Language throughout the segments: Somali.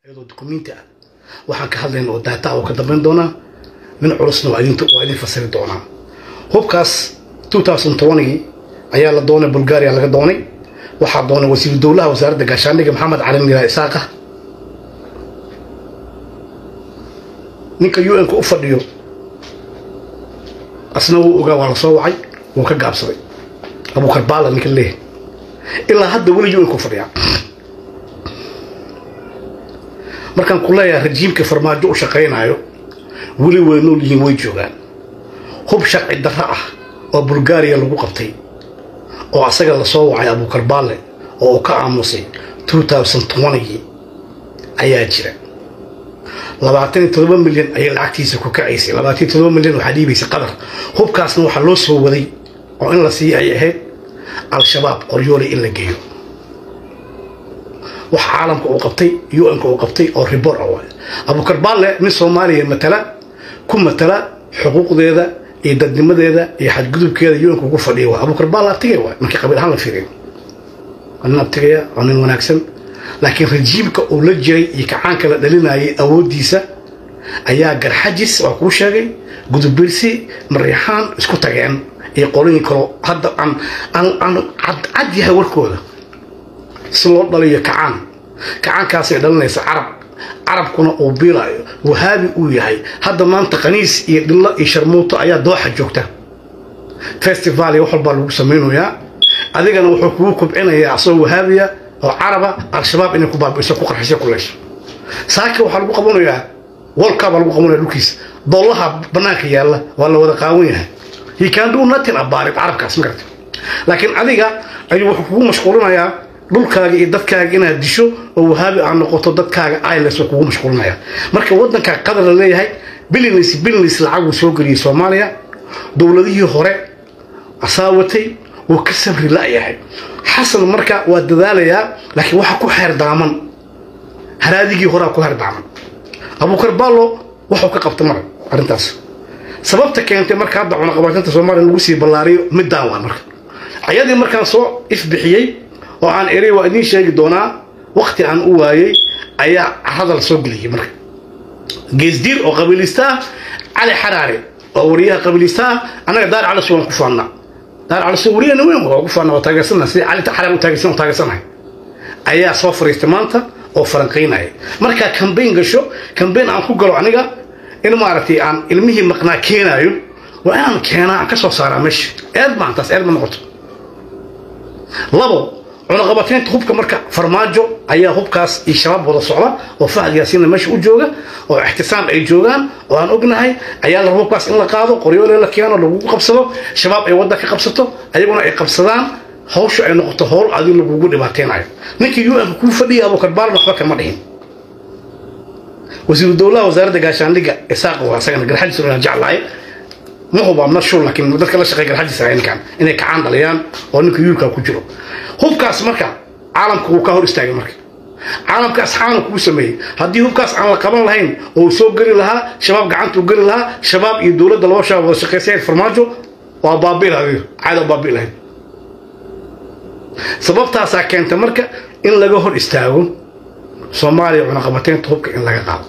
iyadoo dukumenti ah waxaan ka hadlayna oo daata oo ka dambayn doonaa nin culusna waa idin waa idin fasiri doonaa hubkaas 2020 ayaa la doonay bulgaria laga doonay waxaa doonay wasiiru dowlaha wasaaradda gaashaandhigga maxamed cali miraa isaaqa ninka u n-ka u fadhiyo asna wuu ogaa waa la soo wacay wuu ka gaabsaday abukar baala ninka leeyahay ilaa hadda weli u n-ka u fadhiyaa markaan ku leeyahay rajiimka farmaajo u shaqaynaayo weli way nool yihiin way joogaan hub sharci darro ah oo bulgaariya lagu qabtay oo asaga lasoo wacay abukar baale oo uu ka aamusay ayaa jira labaatan iyo todoba milyan ayay lacagtiisa ku kacaysay labaatan iyo todoba milyan waxaa dhiibaysay qadar hubkaasna waxaa loo soo waday oo in la siiya ay ahayd al-shabaab qoryoolay in la geeyo wax caalamka uu qabtay u-nka uu qabtay oo ribor ah waay abukar baale nin soomaaliya matala ku matala xuquuqdeeda iyo dadnimadeeda iyo xadgudubkeeda u-nka ugu fadhiya waay abukar baale abtigay waay markii qabiil ahaan la fiiriyo waa nin abtigaya waa nin wanaagsan laakiin rajiimka uu la jiray iyo kacaanka la dhalinayay awooddiisa ayaa garxajis waa kuu sheegay gudubirsi mariixaan isku tageen iyo qolooyin kaloo hadda aan aan aan cadcad yahay warkooda si loo dhaliyo kacaan kacaankaasay dhalinaysa carab carabkuna uu biilaayo wahaabi uu yahay hadda maanta khaniis iyo dhillo iyo sharmuuto ayaa dooxa joogta festival iyo wax walbaa lagu samaynayaa adigana wuxuu kugu kubcinayaa asagoo wahaabiya oo caraba al-shabaab inay ku baabi'iso ku qarxisyo ku leesho saaka waxaa lagu qabanayaa wolkaa baa lagu qabanaya dhulkiisa dollaha bannaanka yaalla waa la wada qaawan yahay he can do nothing about it carabkaas ma garata laakiin adiga ayuu wuxuu kugu mashquulinayaa dhulkaaga iyo dadkaaga inaad disho oo wahaabi aad noqoto dadkaaga iles oo kugu mashquulinaya marka waddanka qadar la leeyahay bilinis bilinis lacaguu soo geliyey soomaaliya dowladihii hore asaawatay wuu ka sabri la'yahay xasan marka waa dadaalayaa laakiin waxa ku xeer daaman haraadigii horaa ku xeer daaman abukar ballo waxuu ka qabta mara arrintaas sababta keentay marka hadda cunaqabatinta soomaaliya lagu sii ballaariyo middaan waa marka ayadii markaan soo ifbixiyey oo aan eray waa idiin sheegi doonaa wakti aan u waayey ayaa carada la soo geliyey marka geesdiir oo qabiilista ah cali xaraare oo wariyaha qabiilista ah annaga daar calis waan ku faannaa daar calis wariyahana weyn waa ku faannaa waa taageersana sidii cali xaraare u taageersan u taageersanahay ayaa soo fariistay maanta oo falanqaynaya markaa kambayn gasho kambayn aan ku galo aniga in maaragtay aan ilmihii maqnaa keenaayo waa inaan keenaa aan ka soo saaraa meesha eed maantaas eed ma noqoto labo cunaqabateynta hubka marka farmaajo ayaa hubkaas iyo shabaab wada socda oo fahad yaasiinna meesha u jooga oo ixtisaam ay joogaan oo aan ognahay ayaa la hubkaas in la qaado qoryoole la keeno lagugu qabsado shabaab ay wadda ka qabsato ayaguna ay qabsadaan hawshu ay noqoto howl adigu lagugu dhibaateynayo ninkii u-nka kuu fadhiya abukar baalan waxba kama dhihin wasiiru dowlaha wasaaradda gaashaandhigga isaaq waa asagana garxajis inaan jeclahay ma huba ma shul laakiin dadka la shaqeeya garxajis ahay ninkan inay kacaan dhaliyaan oo ninka yuulkaa ku jiro hubkaas marka caalamka wuu ka hor istaagay marka caalamka asxaana kuu sameeyey haddii hubkaas aan la qaban lahayn oo uu soo geli lahaa shabaab gacanta u geli lahaa shabaab iyo dowladda laba shabaab wada shaqaysayeen farmaajo waa baabi'i lahayd caada baabi'i lahayd sababtaasaa keenta marka in laga hor istaago soomaaliya cunaqabateynta hubka in laga qaado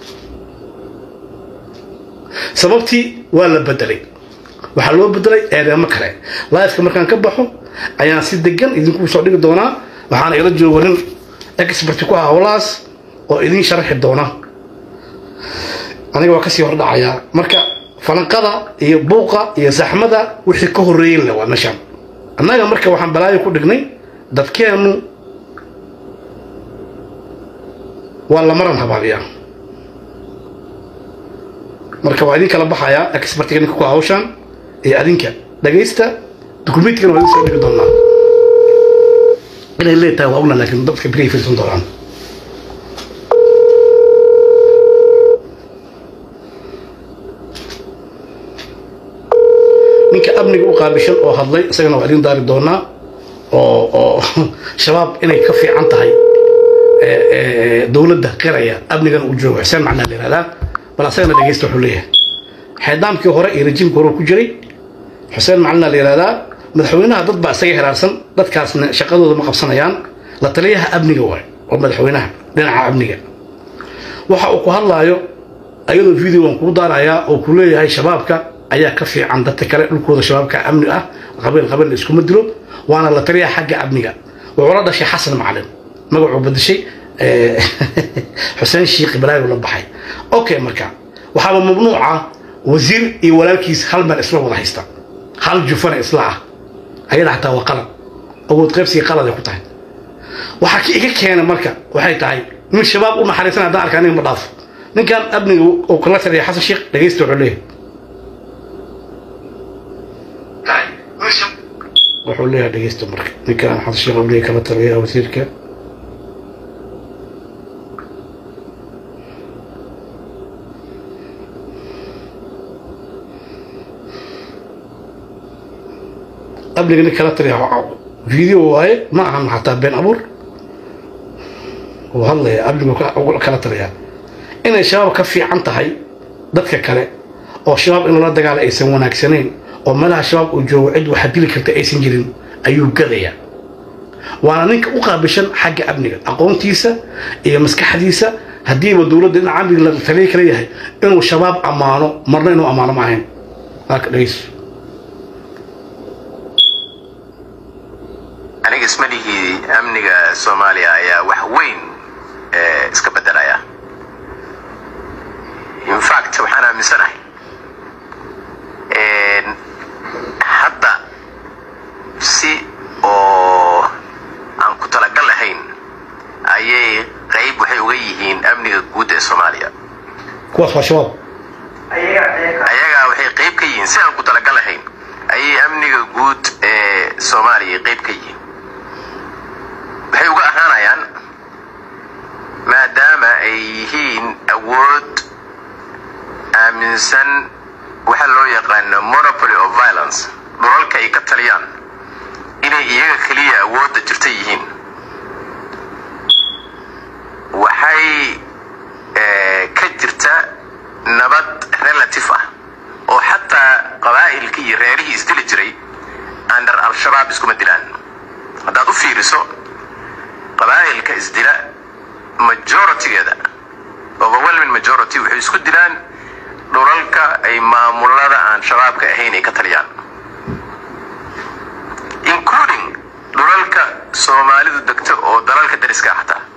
sababtii waa la bedelay waxaa loo bedelay eedeemo kale laifka markaan ka baxo ayaan si degan idinku soo dhigi doonaa waxaana ila joogo nin expert ku ah howlahaas oo idiin sharaxi doona aniga waa kasii hordhacayaa marka falanqada iyo buuqa iyo saxmada wixii ka horreeyen le waa meeshaan annaga marka waxaan balaayo ku dhignay dadkeennu waa lamaran habaabiyaa marka waa idin kala baxayaa expertiga ninka ku hawshaan iyo adinka dhagaysta dukumentigana waa idin soo dhigi doonaa inay leetahay waa ogna laakiin dadka beri fiirsan doonaan ninka amniga u qaabishan oo hadlay isagana waa idin daari doonaa oo oo shabaab inay ka fiican tahay dowladda qiraya amnigana uu joogo xuseen macnaa la yihahdaa bal asagana dhegeysta wuxuu leeyahay xeedaamkii hore iyo rajiimkii hore ku jiray xuseen macalina la yihahdaa madaxweynaha dad baa isaga heraarsan dadkaasna shaqadooda ma qabsanayaan la taliyaha amniga waay oo madaxweynaha dhinaca amniga waxa uu ku hadlaayo ayadoo video waan kuu daarayaa oo ku leeyahay shabaabka ayaa ka fiican dadka kale dhulkooda shabaabka amni ah qabiil qabiil la iskuma dilo waana la taliyaa xagga amniga wuxuu la dhashay xasan macalin magacuu badashay xuseen shiikh ibraahim la baxay okay marka waxaaba mamnuuca wasiir iyo walaalkiis hal meel isla wada haysta hal jufana isla ah ayada xataa waa qalad awood qaybsiga qalad ay ku tahay waxaa ka iga keena marka waxay tahay nin shabaab u naxariisan haddaan arkaa nin ma dhaafo ninkan amniga uu kala taliya xasan sheekh dhegaysta wuxuu leeyahay wuxuu leeyahay dhegaysta marka ninkan xasan sheekh uu leeyahay kala taliya wasiirka amniga nin kala taliya video waaye ma ahan xataa been abuur uu hadlaya amnigu kala taliyaa inay shabaab ka fiican tahay dadka kale oo shabaab in lala dagaala aysan wanaagsanayn oo meelaha shabaab uu joogo cid waxa dili karta aysan jirin ayuu gadaya waana ninka u qaabishan xagga amniga aqoontiisa iyo maskaxdiisa haddiiba dowladda dhinaca amniga la taliya kala yahay inuu shabaab ammaano marna inuu ammaano ma ahayn waaka dhegeyso aniga ismalihii amniga soomaaliya ayaa wax weyn iska bedelaya infact waxaan aaminsanahay hadda si oo aan ku talagal lahayn ayay qayb waxay uga yihiin amniga guud ee soomaaliya kuwaas waa shabaab ayagaa waxay qayb ka yihiin si aan ku talagal lahayn ayay amniga guud ee soomaaliya qayb ka yihiin waxay uga ahaanayaan maadaama ay yihiin awood aaminsan waxa loo yaqaano monopoly of violence dhulalka ay ka taliyaan inay iyaga keliya awoodda jirta yihiin waxay ka jirta nabad relative ah oo xataa qabaa'ilkii iyo reerihii isdili jiray under al-shabaab iskuma dilaan haddaad u fiiriso qabaa'ilka isdila majoritygeeda overwhelming majority waxay isku dilaan dhulalka ay maamulada aan shabaabka ahayn ay ka taliyaan including dhulalka soomaalidu degto oo dalalka dariska ah xataa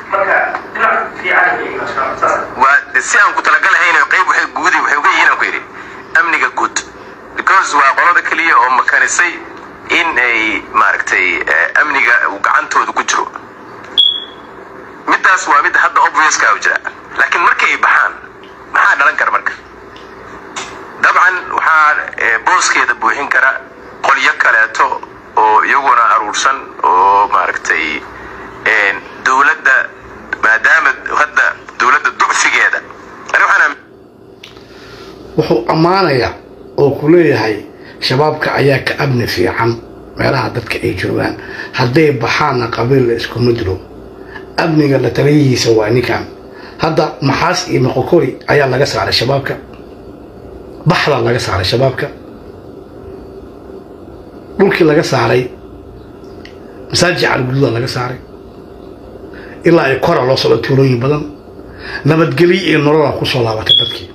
waa si aan ku talagalahayn qayb waxay guudi waxay uga yihiin aan ku yidhi amniga guud because waa qolada keliya oo makanisay in ay maaragtay amniga uu gacantooda ku jiro middaas waa mid hadda obviouskaa u jira laakiin markay ay baxaan maxaa dhalan kara marka dabcan waxaa booskeeda buuxin kara qolyo kaleeto oo iyaguna aruursan oo maaragtay dowladda maadaama hadda dowladda ducfigeeda ani waxaan wuxuu ammaanayaa oo ku leeyahay shabaabka ayaa ka amni fiican meelaha dadka ay joogaan hadday baxaanna qabiil la iskuma dilo amniga la taliyihiisa waa ninkan hadda maxaas iyo moqokori ayaa laga saaray shabaabka baxda laga saaray shabaabka dhulkii laga saaray masaajid calgududa laga saaray ilaa ay kora loo socdo tuulooyin badan nabadgelyo iyo nolola ku soo laabatay dadkii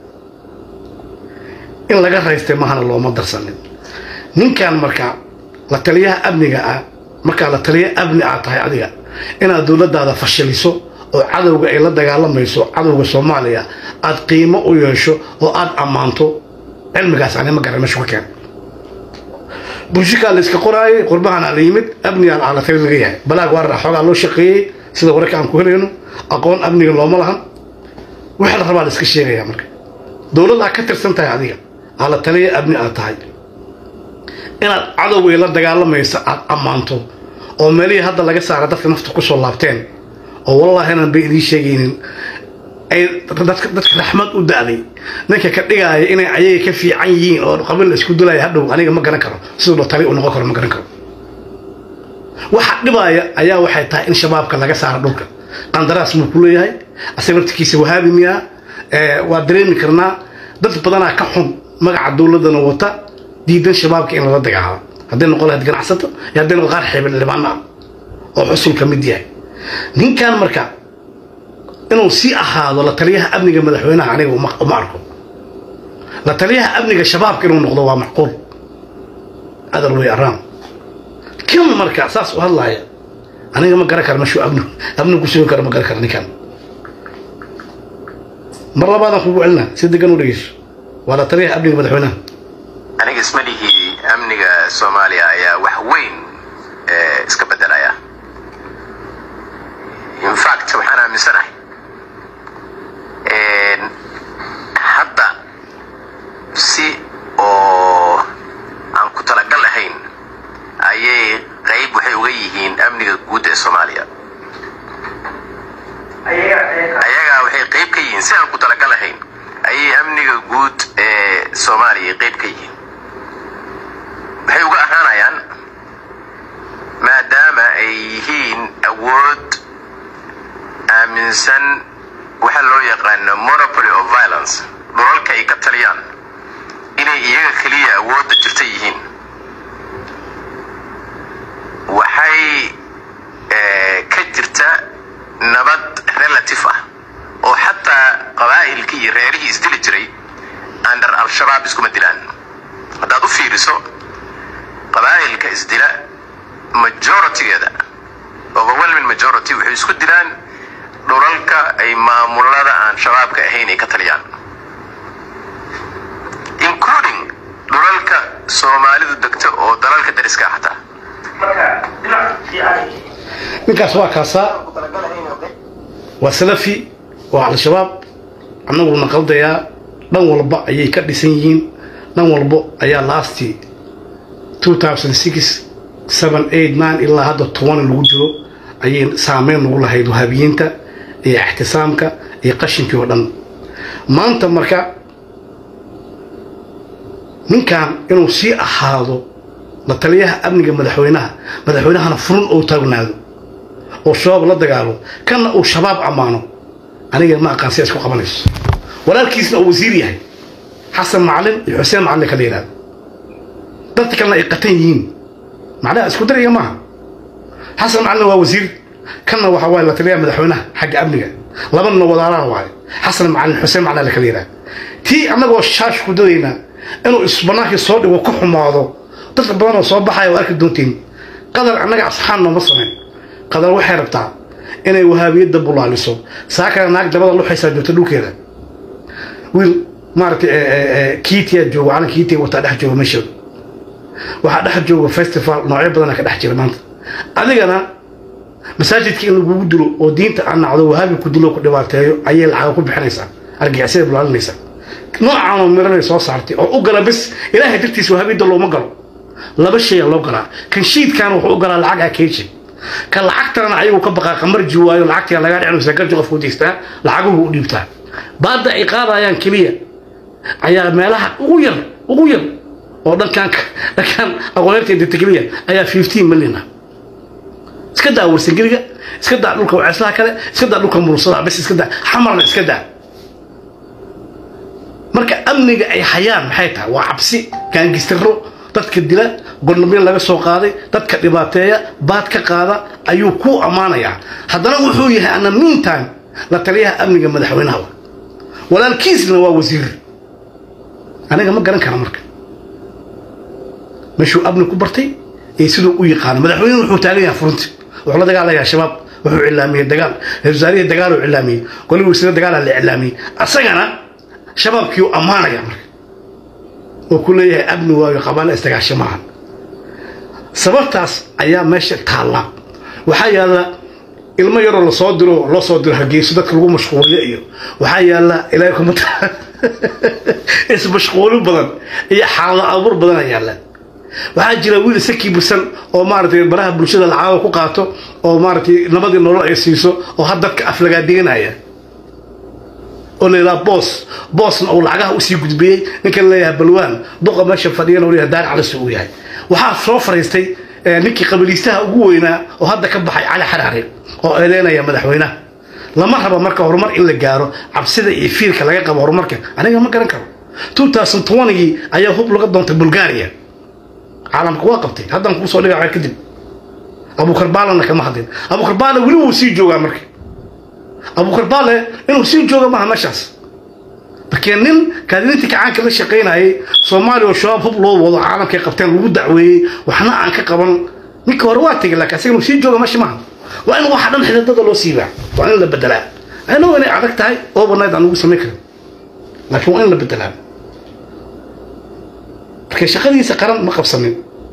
in laga raystay mahana looma darsanin ninkan marka la taliyaha amniga ah markaa la taliya amni aad tahay adiga inaad dowladdaada fashiliso oo cadowga ay la dagaalamayso cadowga soomaaliya aad qiimo u yeesho oo aad ammaanto cilmigaas ani ma garan meeshu ka keen bulshikaa la iska qoraayay qurbahana la yimid amnigaa la tali laga yahay balaag waarar xoogaa loo shaqeeyey sida wararka aan ku helayno aqoon amniga looma lahan waxa la rabaa la iska sheegaya marka dowlad aad ka tirsan tahay adiga aa la taliya amni aad tahay inaad cadowgay la dagaalamaysa aad ammaanto oo meelihii hadda laga saara dadka nafta ku soo laabteen oo wallaahi inaan bay idiin sheegaynin ay dadka dadka raxmad u da'day ninka ka dhigaaya inay ayaga ka fiican yihiin oo qabiil la isku dilaya hadhow aniga ma garan karo siduu tali u noqon karo ma garan karo waxa dhibaaya ayaa waxay tahay in shabaabka laga saaro dhulka qandaraas muu ku leeyahay asaga naftikiisa wahaabi miyaa waa dareemi karnaa dad badanaa ka xun magaca dowladana wata diidan shabaabka in lala dagaalo hadday noqon lahayd ganacsato iyo hadday noqon qaar xeebin dhibaano ah oo xusul ka mid yahay ninkan marka inuu sii ahaado la taliyaha amniga madaxweynaha aniga uma arko la taliyaha amniga shabaabka inuu noqdo waa macquul adal way araam kan marka saas u hadlaaya aniga ma garan kara mashuu amni amni ku sugi karo ma garan kara ninkan mar labaadaan kugu celinaa si degan u dhegeyso waa la taliyaha amniga madaxweynaha aniga ismalihii amniga soomaaliya ayaa wax weyn iska bedelaya infact waxaan aaminsanahay hadda si oo aan ku talagal lahayn ayay qayb waxay uga yihiin amniga guud ee soomaaliya ayagaa waxay qayb ka yihiin si aan ku talagal lahayn ayay amniga guud ee soomaaliya qayb ka yihiin waxay uga ahaanayaan maadaama ay yihiin awood aaminsan waxa loo yaqaano monopoly of violence dhulalka ay ka taliyaan inay iyaga keliya awoodda jirta yihiin waxay ka jirta nabad relative ah oo xataa qabaa'ilkii iyo reerihii isdili jiray under al-shabaab iskuma dilaan haddaad u fiiriso qabaa'ilka isdila majoritygeeda overwhelming majority waxay isku dilaan dhulalka ay maamulada aan shabaabka ahayn ay ka taliyaan including dhulalka soomaalidu degto oo dalalka dariska ah xataa ninkaas waa kaasaa waa salafi waa al-shabaab annaguna qaldayaa dhan walba ayay ka dhisan yihiin dhan walbo ayaa laastii ilaa hadda toban lagu jiro ayay saameyn nagu lahayd wahabiyiinta iyo ixtisaamka iyo qashinkii oo dhan maanta marka ninkan inuu sii ahaado la taliyaha amniga madaxweynaha madaxweynahana furun ou taagnaado oo shabaab la dagaalo kanna uu shabaab ammaano aniga ma aqaan si isku qabanayso walaalkiisna uu wasiir yahay xasan macalin iyo xuseen macalin kala yidhahdo dadka kalena ay qatan yihiin macnaha isku daraya maaha xasan macalin waa wasiir kanna waxa waaye la taliyaha madaxweynaha xagga amniga labanna wadaalaha waaye xasan macalin xuseen macalin la kala yidhahdo tii annagoo shaash ku dadaynaa inuu isbanaankii soo dhigo ku xumaado dadka badanoo soo baxaya oo arki doontiin qadar annaga asxaan nooma samayn qadar waxay rabtaa inay wahaabiyadda bulaaliso saa kale naag dabada luxaysaa joogta dhulkeeda wiil maaragtay kiitiya joogo calan kiitiya wataa dhex jooga meeshooda waxaa dhex jooga festival noocyo badana ka dhex jira maanta adigana masaajidka in lagugu dilo oo diinta aan nacdo wahaabi ku dilo ku dhibaateeyo ayay lacaga ku bixinaysaa argixisada bulaalinaysaa noocaanoo miranay soo saartay oo u gala bis ilaahay dartiisa wahaabiyadda looma galo laba shaya loo galaa kan shiidkaana wuxuu u galaa lacag akeeji ka lacagtana ayagu ka baqaa qamarji waayo lacagtii lagaa dhicin garjo qofku deystaa lacaguhu u dhiibtaa baadda ay qaadayaan keliya ayaa meelaha ugu yar ugu yar oo dhankaan dhankaan aqoonyaerta degta keliya ayaa fifteen million ah iska daa warsangeliga iska daa dhulka waceeslaha kale iska daa dhulka murusada bes iska daa xamarna iska daa marka amniga ay hayaan maxay tahay waa cabsi gaangistiro dadka dila gornamyo laga soo qaaday dadka dhibaateeya baad ka qaada ayuu ku ammaanayaa haddana wuxuu yahay ana meantime la taliyaha amniga madaxweynaha walaalkiisna waa wasiir aniga ma garan kara marka meeshuu amni ku bartay iyo siduu u yaqaano madaxweynuhu wuxuu taagan yahay furunti wuxuu la dagaalayaa shabaab wuxuu cilaamiyey dagaal wasaarihii dagaaluu cilaamiyey golii wasiire dagaalaa la cilaamiyey asagana shabaabkiiu ammaanaya marka oo ku leeyahay amni waayo qabaala isdagaasho maaha sababtaas ayaa meesha taalla waxaa yaalla ilmo yaroo lasoo diro loo soo diro hargeyso dadka lagu mashquuliyo iyo waxaa yaalla ilaahay kuma ismashquuli badan iyo xaalado abuur badan ayaa yaalla waxaa jira wiil isakii busan oo maaragtay baraha bulshada lacaaga ku qaato oo maaragtay nabadii nolol ay siiso oo had dadka aflagaadeganaya oo la yidhaha boos boosna uu lacagaha usii gudbiyey ninkan leeyahay balwaan duqa meesha fadhiyana uu leeyahay daar calisi uu yahay waxaa soo fariistay ninkii qabiiliistaha ugu weynaa oo hadda ka baxay cali xaraare oo eedeynaya madaxweynaha lama rabo marka horumar in la gaaro cabsida iyo fiirka laga qabo horumarka aniga ma garan karo gii ayaa hub laga doontay bulgaria caalamka waa qabtay haddaan kuusoo dhiga kadib abukarbaalana kama hadlin abukarbaala weli wuu sii joogaa marka abukar baale inuu sii jooga maaha meeshaas markee nin kaadiniintii kacaanka la shaqaynayay soomaaliya oo shabaab hub loo wado caalamkay qabteen lagu dacweeyey waxna aan ka qaban ninka hore waa tegay laakiin asiga inuu sii jooga meesha maaha waa in waxa dhan xididada loo siibaa waa in la bedelaa anoo inay adag tahay overnight aan ugu samayn karin laakiin waa in la bedelaa markay shaqadiisa qaran ma qabsanin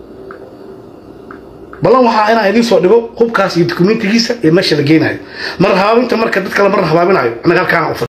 ballan waxaa inaa idiin soo dhigo hubkaas iyo dokumentigiisa ee meesha la geynayo mar habaabinta marka dadka la mar habaabinayo annaga halkaan